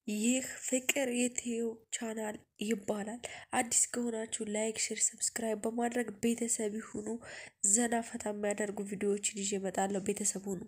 ይህ ፍቅር የትየው ቻናል ይባላል። አዲስ ከሆናችሁ ላይክ፣ ሼር፣ ሰብስክራይብ በማድረግ ቤተሰብ ይሁኑ። ዘና ፈታ የሚያደርጉ ቪዲዮዎችን ይዤ እመጣለሁ። ቤተሰብ ሁኑ።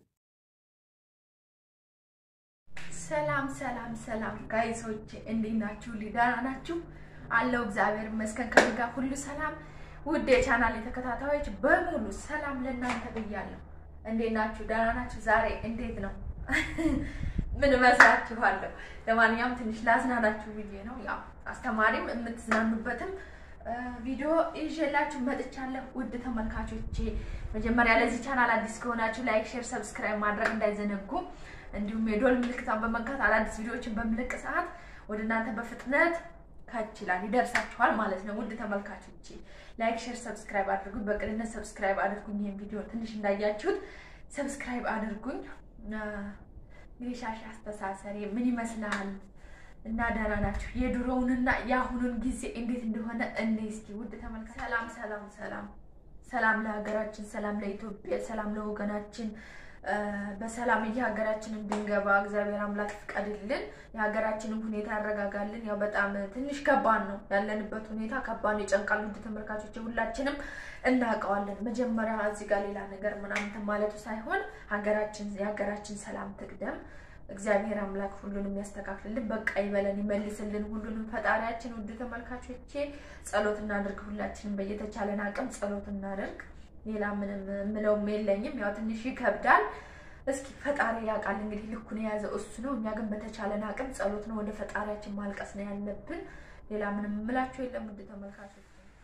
ሰላም ሰላም ሰላም ጋይሶች እንዴት ናችሁ? ደህና ናችሁ? አለው እግዚአብሔር ይመስገን ከእኔ ጋር ሁሉ ሰላም። ውድ የቻናል የተከታታዮች በሙሉ ሰላም ለእናንተ ብያለሁ። እንዴት ናችሁ? ደህና ናችሁ? ዛሬ እንዴት ነው? ምን እመስላችኋለሁ? ለማንኛውም ትንሽ ላዝናናችሁ ብዬ ነው። ያው አስተማሪም የምትዝናኑበትም ቪዲዮ ይዤላችሁ መጥቻለሁ። ውድ ተመልካቾቼ መጀመሪያ ለዚህ ቻናል አዲስ ከሆናችሁ ላይክ፣ ሼር፣ ሰብስክራይብ ማድረግ እንዳይዘነጉ እንዲሁም የዶል ምልክቷን በመንካት አዳዲስ ቪዲዮዎችን በምለቅ ሰዓት ወደ እናንተ በፍጥነት ከች ይላል ይደርሳችኋል ማለት ነው። ውድ ተመልካቾቼ ላይክ፣ ሼር፣ ሰብስክራይብ አድርጉኝ። በቅንነት ሰብስክራይብ አድርጉኝ። ይህን ቪዲዮ ትንሽ እንዳያችሁት ሰብስክራይብ አድርጉኝ። እንግዲህ ሻሽ አስተሳሰሬ ምን ይመስላል እና ደህና ናችሁ? የድሮውንና የአሁኑን ጊዜ እንዴት እንደሆነ እኔ እስኪ ውድ ተመልካቾች ሰላም ሰላም ሰላም ሰላም ለሀገራችን፣ ሰላም ለኢትዮጵያ፣ ሰላም ለወገናችን በሰላም የሀገራችን እንድንገባ እግዚአብሔር አምላክ ፍቀድልን። የሀገራችንን ሁኔታ ያረጋጋልን። ያው በጣም ትንሽ ከባድ ነው ያለንበት ሁኔታ ከባድ ነው፣ ይጨንቃል። ውድ ተመልካቾች ሁላችንም እናውቀዋለን። መጀመሪያ እዚህ ጋር ሌላ ነገር ምናምን ማለቱ ሳይሆን ሀገራችን የሀገራችን ሰላም ትቅደም። እግዚአብሔር አምላክ ሁሉንም ያስተካክልልን፣ በቃ ይበለን፣ ይመልስልን ሁሉንም ፈጣሪያችን። ውድ ተመልካቾቼ ጸሎት እናድርግ። ሁላችንም በየተቻለን አቅም ጸሎት እናድርግ። ሌላ ምንም የምለውም የለኝም። ያው ትንሽ ይከብዳል። እስኪ ፈጣሪ ያውቃል እንግዲህ ልኩን የያዘው እሱ ነው። እኛ ግን በተቻለን አቅም ጸሎት ነው፣ ወደ ፈጣሪያችን ማልቀስ ነው ያለብን። ሌላ ምንም የምላቸው የለም። ውድ ተመልካቾች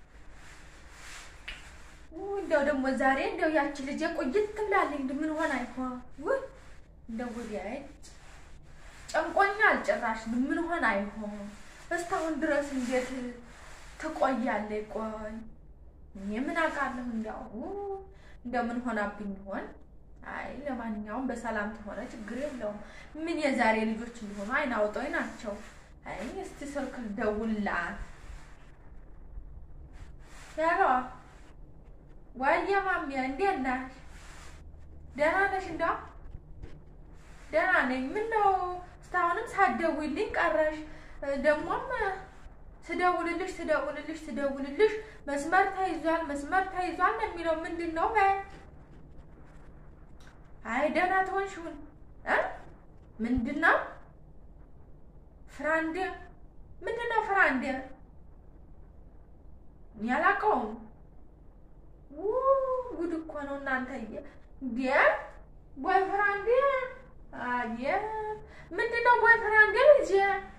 እንደው ደግሞ ዛሬ እንደው ያቺ ልጅ ቆይት ትብላለች። እንደ ምን ሆነ አይሆን ውይ እንደው ወዲያ ጨንቆኛል። ጭራሽ ምን ሆነ አይሆን እስካሁን ድረስ እንዴት ትቆያለች? ቆይ እኔ ምን አውቃለሁ። እንዲያው እንደው ምን ሆናብኝ ይሆን? አይ ለማንኛውም በሰላም ተሆነ ችግር የለውም። ምን የዛሬ ልጆች እንደሆኑ አይን አውጣኝ ናቸው። አይ እስቲ ስልክ ልደውልላት። ያሎ ወየ ማሚያ እንዴት ነሽ? ደህና ነሽ? እንደው ደህና ነኝ። ምን ነው እስካሁንም ሳትደውይልኝ ቀረሽ? ደግሞም ስደውልልሽ ስደውልልሽ ስደውልልሽ መስመር ተይዟል መስመር ተይዟል ነው የሚለው። ምንድን ነው? አይ ደህና ትሆንሽውን እ ምንድን ነው ፍራንድ? ምንድን ነው ፍራንድ? እኔ አላውቀውም። ጉድ እኮ ነው እናንተዬ። እንዴ ቦይ ፍራንድ? አየ ምንድን ነው ቦይ ፍራንድ? ልጅ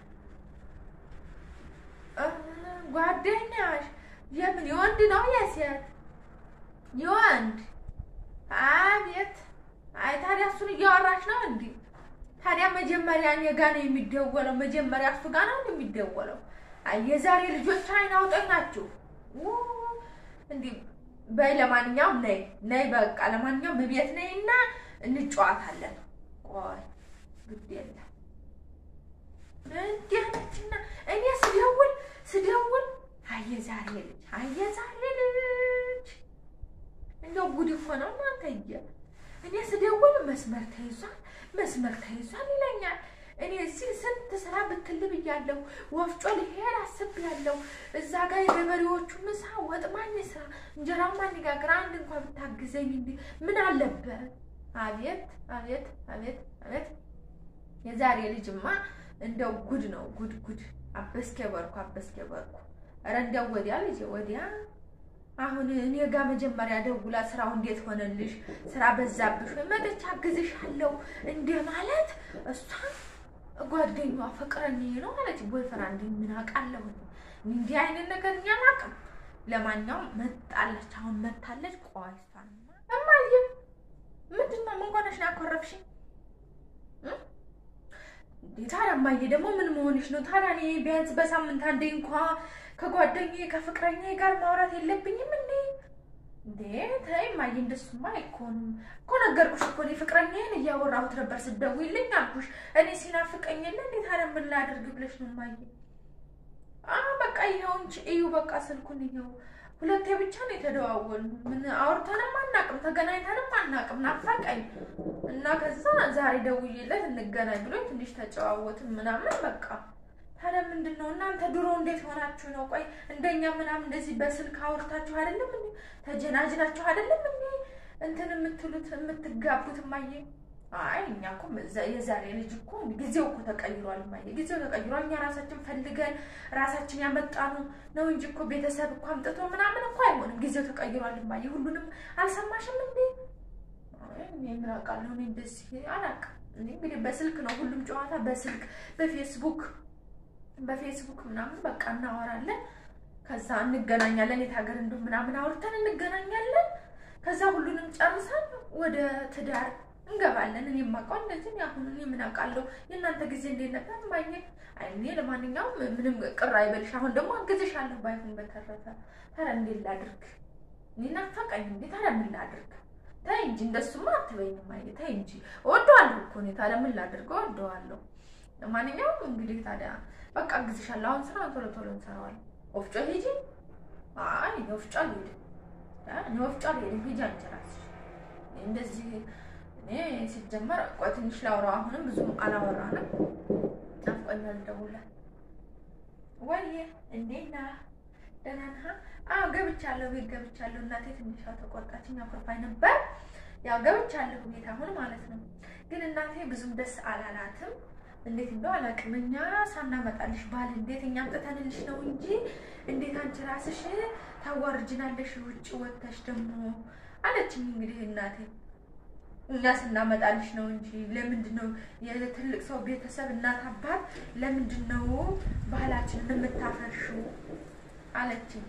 ጓደኛሽ የምን የወንድ ነው የሴት? የወንድ አቤት። አይ ታዲያ እሱን እያወራች ነው እንዴ? ታዲያ መጀመሪያ እኔ ጋ ነው የሚደወለው። መጀመሪያ እሱ ጋ ነው የሚደወለው። አይ የዛሬ ልጆች አይን አውጣኝ ናችሁ እንዲህ በይ። ለማንኛውም ነይ ነይ፣ በቃ ለማንኛውም ቤት ነይ እና እንጨዋታለን። ቆይ ግድ የለም እንዲህ ነችና እኔ ስደውል ስደውል አየ ዛሬ ልጅ አየ ዛሬ ልጅ እንደው ጉድ እኮ ነው እናንተዬ። እኔ ስደውል መስመር ተይዟል መስመር ተይዟል ይለኛል። እኔ እዚህ ስንት ስራ ብትል ብያለሁ። ወፍጮ ልሄድ አስቤያለሁ። እዛ ጋር የገበሬዎቹ ምሳ ወጥ ማን ስራ እንጀራ ማን ጋግር አንድ እንኳን ብታግዘኝ እንዲህ ምን አለበት? አቤት አቤት አቤት አቤት የዛሬ ልጅማ እንደው ጉድ ነው ጉድ ጉድ። አበስኬ በርኩ አበስኬ በርኩ። ኧረ እንደው ወዲያ ልጄ ወዲያ። አሁን እኔ ጋር መጀመሪያ ደውላ ስራው እንዴት ሆነልሽ? ስራ በዛብሽ ወይ መጥቼ አግዝሻለሁ እንደ ማለት እሷ ጓደኛዋ ፍቅረኛዬ ነው አለች። ቦይፍሬንድ ምን አውቃለሁ እንዲህ አይነት ነገር እኛ አናውቅም። ለማንኛውም መጣለች፣ አሁን መታለች። ቆይ እሷን እማዬ ምንድን ነው ምን ሆነሽ ነው ያኮረፍሽኝ? ታዲያ እማዬ ደግሞ ምን መሆንሽ ነው ታዲያ? እኔ ቢያንስ በሳምንት አንዴ እንኳ ከጓደኛዬ ከፍቅረኛዬ ጋር ማውራት የለብኝም እንዴ? እንዴ ተይ እማዬ፣ እንደሱማ አይኮንም እኮ ነገርኩሽ እኮ እኔ ፍቅረኛዬን እያወራሁት ነበር ስትደውይልኝ አልኩሽ። እኔ ሲናፍቀኝ የለ እንዴ ታዲያ ምን ላድርግ ብለሽ ነው እማዬ? በቃ ይኸው እንጂ እዩ፣ በቃ ስልኩን ይኸው ሁለቴ ብቻ ነው የተደዋወልን። ምን አውርተንም አናቅም፣ ተገናኝተንም አናቅም። ናፈቀኝ እና ከዛ ዛሬ ደውዬለት እንገናኝ ብሎ ትንሽ ተጨዋወትን ምናምን በቃ ታዲያ ምንድን ነው እናንተ ድሮ እንዴት ሆናችሁ ነው? ቆይ እንደኛ ምናምን እንደዚህ በስልክ አውርታችሁ አይደለም እንዴ? ተጀናጅናችሁ አይደለም እንዴ እንትን የምትሉት የምትጋቡት? እማዬ አይ እኛ እኮ የዛሬ ልጅ እኮ ጊዜው እኮ ተቀይሯል እማዬ፣ ጊዜው ተቀይሯል። እኛ ራሳችን ፈልገን ራሳችን ያመጣኑ ነው እንጂ እኮ ቤተሰብ እኮ አምጥቶ ምናምን እኮ አይሆንም። ጊዜው ተቀይሯል እማዬ። ሁሉንም አልሰማሽም እንዴ? እኔ ምን አውቃለሁ? እኔ እንደዚህ አላውቅም። እንግዲህ በስልክ ነው ሁሉም ጨዋታ በስልክ በፌስቡክ በፌስቡክ ምናምን በቃ እናወራለን። ከዛ እንገናኛለን። የት ሀገር እንዱ ምናምን አውርተን እንገናኛለን። ከዛ ሁሉንም ጨርሰን ወደ ትዳር እንገባለን። እኔ የማውቀው እንደዚህ አሁን እኔ ምን አውቃለሁ? የእናንተ ጊዜ እንዴት ነበር ማግኘት? አይ እኔ ለማንኛውም ምንም ቅር አይበልሽ። አሁን ደግሞ አግዝሻለሁ ባይሆን በተረፈ ታዲያ እንዴት ላድርግ? እኔ ናፈቀኝ እንዴ ታዲያ ምን ላድርግ? ተይ እንጂ እንደሱማ አትበይኝም። አይ ተይ እንጂ እወደዋለሁ እኮ እኔ ታዲያ ምን ላድርግ? እወደዋለሁ። ለማንኛውም እንግዲህ ታዲያ በቃ አግዝሻለሁ። አሁን ስራ ቶሎ ቶሎ እንሰራዋለን። ወፍጮ ሂጂ። አይ እኔ ወፍጮ አልሄድም። እኔ ወፍጮ አልሄድም። ሂጂ አንቺ እራስሽ እንደዚህ እኔ ሲጀመር ቆይ ትንሽ ላውራው። አሁንም ብዙ አላወራንም። ናፍቆኛል። ደውላት ወይዬ እንዴት ነህ? ደህና ነህ? አዎ ገብቻለሁ፣ ቤት ገብቻለሁ። እናቴ ትንሿ ተቆጣችኝ፣ አኩርፋኝ ነበር። ያው ገብቻለሁ ቤት አሁን ማለት ነው። ግን እናቴ ብዙም ደስ አላላትም። እንዴት እንደው አላውቅም። እኛ ሳናመጣልሽ ባል እንዴት እኛ አምጥተንልሽ ነው እንጂ እንዴት አንቺ ራስሽ ታዋርጅናለሽ ውጭ ወጥተሽ ደግሞ አለችኝ። እንግዲህ እናቴ እኛ ስናመጣልሽ ነው እንጂ ለምንድን ነው የትልቅ ሰው ቤተሰብ እናት አባት ለምንድን ነው ባህላችንን የምታፈርሺው አለችኝ።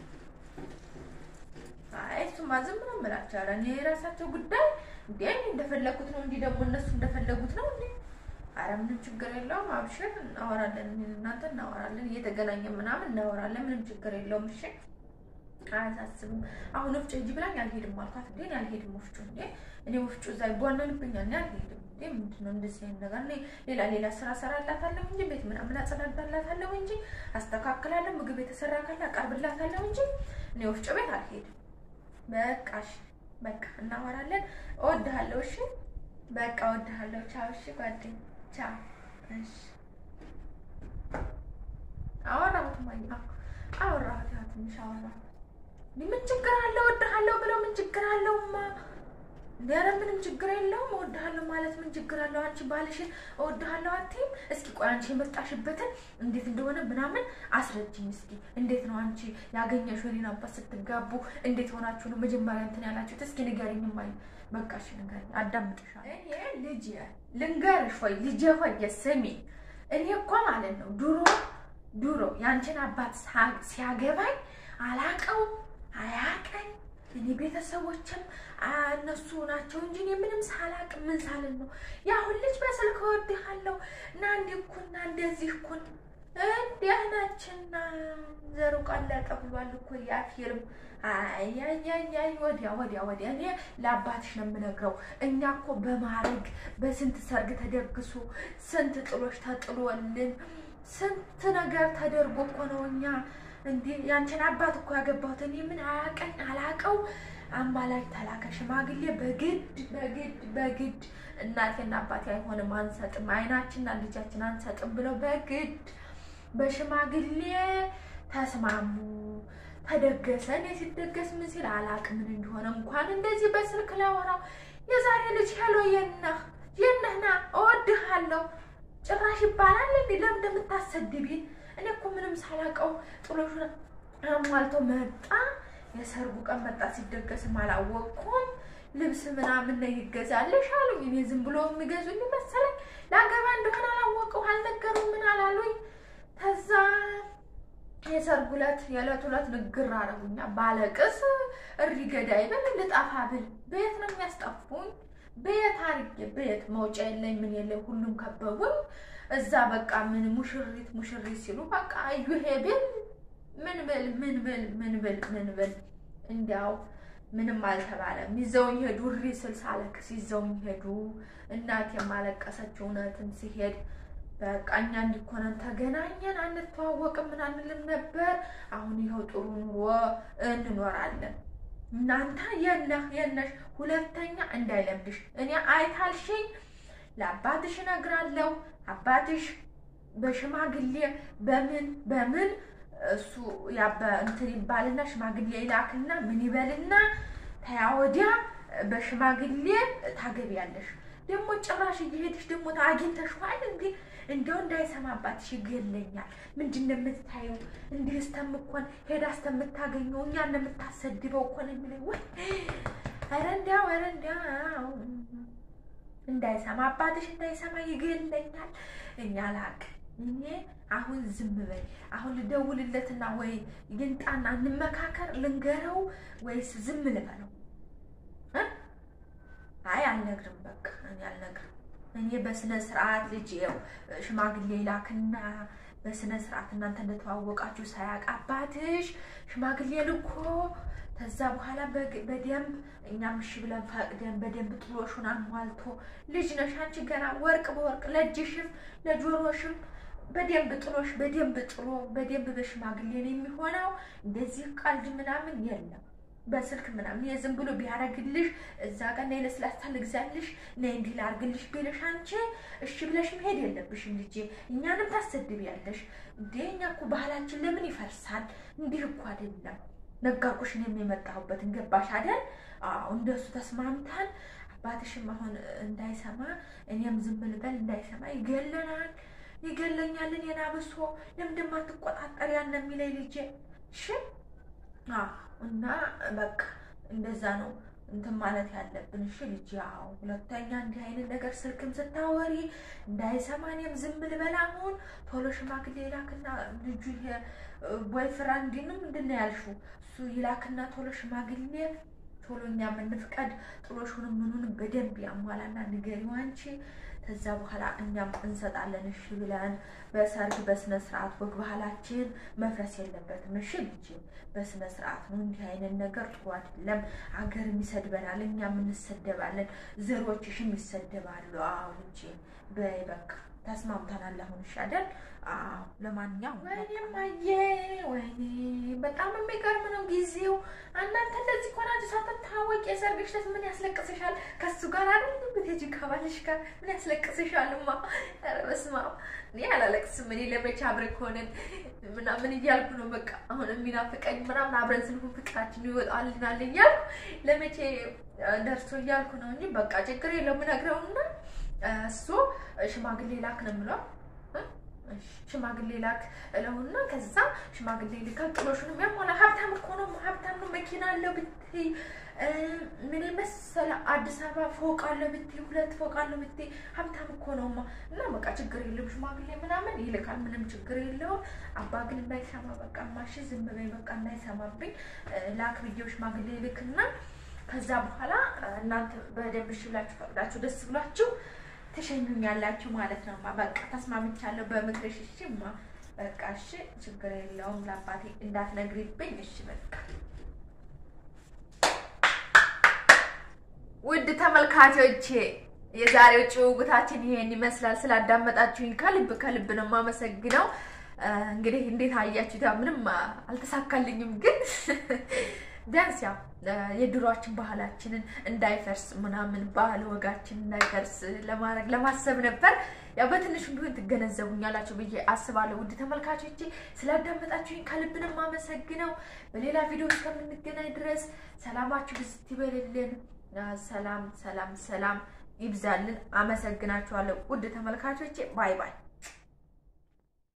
አይ እሱማ ዝም ነው የምላቸው። ኧረ እኔ የራሳቸው ጉዳይ እንዴ እንደፈለጉት ነው እንጂ ደግሞ እነሱ እንደፈለጉት ነው እንዴ አረ ምንም ችግር የለውም። አብሽር እናወራለን፣ እናንተ እናወራለን፣ እየተገናኘን ምናምን እናወራለን። ምንም ችግር የለውም። እሺ አያሳስብም። አሁን ወፍጮ ሂጂ ብላኝ አልሄድም አልኳት። እንዴ እኔ አልሄድም ወፍጮ እንዴ እኔ ወፍጮ እዛ ይቧለልብኛል። እኔ አልሄድም እንዴ ምንድን ነው እንደዚህ አይነት ነገር? እኔ ሌላ ሌላ ስራ ሰራላታለሁ እንጂ ቤት ምናምን አጸዳዳላታለሁ እንጂ አስተካክላለሁ፣ ምግብ የተሰራ ካለ አቀርብላታለሁ እንጂ እኔ ወፍጮ ቤት አልሄድም። በቃ እሺ በቃ እናወራለን። እወድሃለሁ። እሺ በቃ እወድሃለሁ። ቻው። እሺ ጓደኛ ቻው። እሺ አወራሁት ማለት ነው። አወራሁት ያው ትንሽ አወራሁት። ምን ችግር አለው? እወድሃለሁ ብለው ምን ችግር አለውማ? ኧረ ምንም ችግር የለውም። እወድሃለሁ ማለት ምን ችግር አለው? አንቺ ባልሽን እወድሃለሁ አትይም? እስኪ ቆይ አንቺ የመጣሽበትን እንዴት እንደሆነ ምናምን አስረጅኝ እስኪ። እንዴት ነው አንቺ ያገኘሽው እኔን አባት ስትጋቡ እንዴት ሆናችሁ ነው መጀመሪያ እንትን ያላችሁት? እስኪ ንገሪኝ። ማይ በቃ እሺ ንገሪኝ፣ አዳምጥሻለሁ። ይሄ ልጅ ልንገርሽ ወይ ልጄ ሆይ ስሚ፣ እኔ እኮ ማለት ነው ድሮ ድሮ ያንቺን አባት ሲያገባኝ አላቀው አያቀኝ እኔ ቤተሰቦችም እነሱ ናቸው እንጂ እኔ ምንም ሳላቅ ምን ሳልን ነው የአሁን ልጅ በስልክ እወድሃለሁ እና እንዲህ እኩል እና እንደዚህ እኩል እንዲያናችና ዘሩ ቀለጠ ብሏል እኮ ያ ፊልም። አያያያይ ወዲያ ወዲያ ወዲያ እኔ ለአባትሽ ነው የምነግረው። እኛ እኮ በማረግ በስንት ሰርግ ተደግሶ ስንት ጥሎች ተጥሎልን ስንት ነገር ተደርጎ እኮ ነው እኛ እንዴ ያንቺን አባት እኮ ያገባሁት እኔ ምን አያቀኝ አላቀው አማላጅ ተላከ ሽማግሌ በግድ በግድ በግድ እናቴና አባቴ አይሆንም አንሰጥም፣ አይናችንና ልጃችን አንሰጥም ብለው በግድ በሽማግሌ ተስማሙ። ተደገሰ። እኔ ሲደገስ ምን ሲል አላቅ ምን እንደሆነ እንኳን እንደዚህ በስልክ ላወራው የዛሬ ልጅ ሄሎ የነህ የነህና እወድሃለሁ ጭራሽ ይባላል እንዴ? ለምን እንደምታሰድቢ? እኔ እኮ ምንም ሳላውቀው ጥሎሹን አሟልቶ መጣ። የሰርጉ ቀን መጣ። ሲደገስም አላወቅኩም። ልብስ ምናምን ነው ይገዛልሽ አሉኝ። እኔ ዝም ብሎ የሚገዙኝ መሰለኝ። ለአገባ እንደሆነ አላወቀው አልነገሩም። ምን አላሉኝ። ከዛ የሰርጉ ዕለት የዕለት ዕለት ንግር አረጉኛ። ባለቅስ እሪ ገዳይ ብል ልጠፋ ብል ቤት ነው የሚያስጠፉኝ። ቤት አርጌ ቤት መውጫ የለኝ ምን የለኝ። ሁሉም ከበቡኝ። እዛ በቃ ምን ሙሽሪት ሙሽሪት ሲሉ በቃ እዩ ብል ምን ብል ምን ብል ምን ብል ምን ብል እንዲያው ምንም አልተባለም። ይዘውኝ ሄዱ። እሪ ስል ሳለቅስ ይዘውኝ ሄዱ። እናቴ የማለቀሰች እውነትም ሲሄድ በቃ እኛ እንዲኮነን ተገናኘን፣ አንተዋወቅም ምን አንልም ነበር። አሁን ይኸው ጥሩ ኑሮ እንኖራለን። እናንተ የነህ የነሽ ሁለተኛ እንዳይለምድሽ እኔ አይታልሽኝ ለአባትሽ እነግራለሁ። አባትሽ በሽማግሌ በምን በምን እሱ ያበ እንትን ይባልና ሽማግሌ ይላክና ምን ይበልና ተያ ወዲያ በሽማግሌ ታገቢያለሽ። ደግሞ ጭራሽ እየሄድሽ ደግሞ አግኝተሽዋል እንዴ? እንደው እንዳይሰማባትሽ ይገለኛል። ምንድን ነው የምታየው? እንዲህ እስተምኮን ሄዳ እስተምታገኘው እኛ እንደምታሰድበው እኮ ነው የሚለኝ። ወይ ኧረ እንዲያው ኧረ እንዲያው እንዳይሰማ አባትሽ እንዳይሰማ ይገለኛል። እኛ ላቅ እኔ አሁን ዝም በይ። አሁን ልደውልለትና ወይ ይንጣና እንመካከር፣ ልንገረው ወይስ ዝም ልበለው? አይ አልነግርም፣ በቃ እኔ አልነግርም። እኔ በስነ ስርዓት ልጅ ው ሽማግሌ ላክና በስነ ስርዓት እናንተ እንደተዋወቃችሁ ሳያውቅ አባትሽ ሽማግሌ ልኮ ከዛ በኋላ በደንብ እኛም እሺ ብለን ፈቅደን በደንብ ጥሎሹን አሟልቶ ልጅ ነሽ አንቺ ገና ወርቅ በወርቅ ለእጅሽም ለጆሮሽም በደንብ ጥሎሽ በደንብ ጥሎ በደንብ በሽማግሌ ነው የሚሆነው። እንደዚህ ቀልድ ምናምን የለም። በስልክ ምናምን የዝም ብሎ ቢያደርግልሽ እዛ ጋር ነይ ለስላሳ ልግዛልሽ ነይ እንዲህ ላድርግልሽ ቢልሽ አንቺ እሺ ብለሽ መሄድ የለብሽም ልጄ። እኛንም ታሰድቢያለሽ እንዴ። እኛ እኮ ባህላችን ለምን ይፈርሳል? እንዲህ እኮ አይደለም። ነገርኩሽ እኔም የመጣሁበትን ገባሽ አይደል? አዎ እንደሱ ተስማምታል። አባትሽም አሁን እንዳይሰማ እኔም ዝም ልበል እንዳይሰማ ይገለናል፣ ይገለኛል። እኔን አብሶ ለምንድን ማትቆጣጠር ያን የሚለኝ ልጄ እሺ እና በቃ እንደዛ ነው እንትን ማለት ያለብን። እሺ ልጅ ያው ሁለተኛ እንዲህ አይነት ነገር ስልክም ስታወሪ እንዳይሰማ እኔም ዝም ልበል። አሁን ቶሎ ሽማግሌ ይላክና ልጁ ይሄ ቦይፍሬንድንም ምንድን ነው ያልሽው? እሱ ይላክና ቶሎ ሽማግሌ ቶሎ እኛ የምንፍቀድ ጥሎሹንም ምኑንም በደንብ ያሟላና ንገሪው አንቺ ከዛ በኋላ እኛም እንሰጣለን። እሺ ብለን በሰርግ በስነ ስርዓት ወግ ባህላችን መፍረስ የለበትም። እሺ ልጅ በስነ ስርዓት ነው። እንዲህ አይነት ነገር ጥሩ አይደለም። አገርም ይሰድበናል፣ እኛም እንሰደባለን፣ ዘሮችሽም ይሰደባሉ። አዎ ልጅ በይ በቃ ተስማምተናል። አሁን እሺ አይደል? አዎ ለማንኛውም ወይኔ ማየ ወይኔ በጣም የሚገርም ነው ጊዜው። እናንተ እንደዚህ ኮናችሁ ሳትታወቂ የሰርግሽ ዕለት ምን ያስለቅስሻል? ከሱ ጋር አይደል ብትሄጂ ከባልሽ ጋር ምን ያስለቅስሻልማ? ኧረ በስመ አብ እኔ አላለቅስም። እኔ ለመቼ አብረን ከሆነን ምናምን እያልኩ ነው በቃ አሁን የሚናፍቀኝ ምናምን አብረን ስንሆን ፍቅራችን ይወጣልናል እያልኩ ለመቼ ደርሶ እያልኩ ነው እንጂ በቃ ችግር የለውም እነግረውና እሱ ሽማግሌ ላክ ነው የምለው ሽማግሌ ላክ እለውና ከዛ ሽማግሌ ልካል ጥሎሹንም ያሟላ ሀብታም እኮ ነው ሀብታም ነው መኪና አለው ብትይ ምን መሰለ አዲስ አበባ ፎቅ አለው ብትይ ሁለት ፎቅ አለው ብትይ ሀብታም እኮ ነውማ እና በቃ ችግር የለውም ሽማግሌ ምናምን ይልካል ምንም ችግር የለውም አባ ግን እንዳይሰማ በቃ ማሽ ዝም በይ በቃ እንዳይሰማብኝ ላክ ብዬው ሽማግሌ ልክና ከዛ በኋላ እናንተ በደንብ እሺ ብላችሁ ፈቅዳችሁ ደስ ብላችሁ ትሸኙኛላችሁ ማለት ነው። በቃ ተስማምቻለሁ በምክርሽ። እሺ ማ በቃ እሺ፣ ችግር የለውም ለአባቴ እንዳትነግሪብኝ። እሺ በቃ ውድ ተመልካቾቼ የዛሬው ጭውውታችን ይሄን ይመስላል። ስላዳመጣችሁኝ ከልብ ከልብ ነው የማመሰግነው። እንግዲህ እንዴት አያችሁት? ያው ምንም አልተሳካልኝም፣ ግን ቢያንስ ያው የድሯችን ባህላችንን እንዳይፈርስ ምናምን ባህል ወጋችን እንዳይፈርስ ለማድረግ ለማሰብ ነበር። ያው በትንሹም ቢሆን ትገነዘቡኛላችሁ ብዬ አስባለሁ። ውድ ተመልካቾቼ ስላዳመጣችሁኝ ከልብ ነው የማመሰግነው። በሌላ ቪዲዮ እስከምንገናኝ ድረስ ሰላማችሁ ብዝት ይበልልን። ሰላም ሰላም ሰላም ይብዛልን። አመሰግናችኋለሁ ውድ ተመልካቾቼ። ባይ ባይ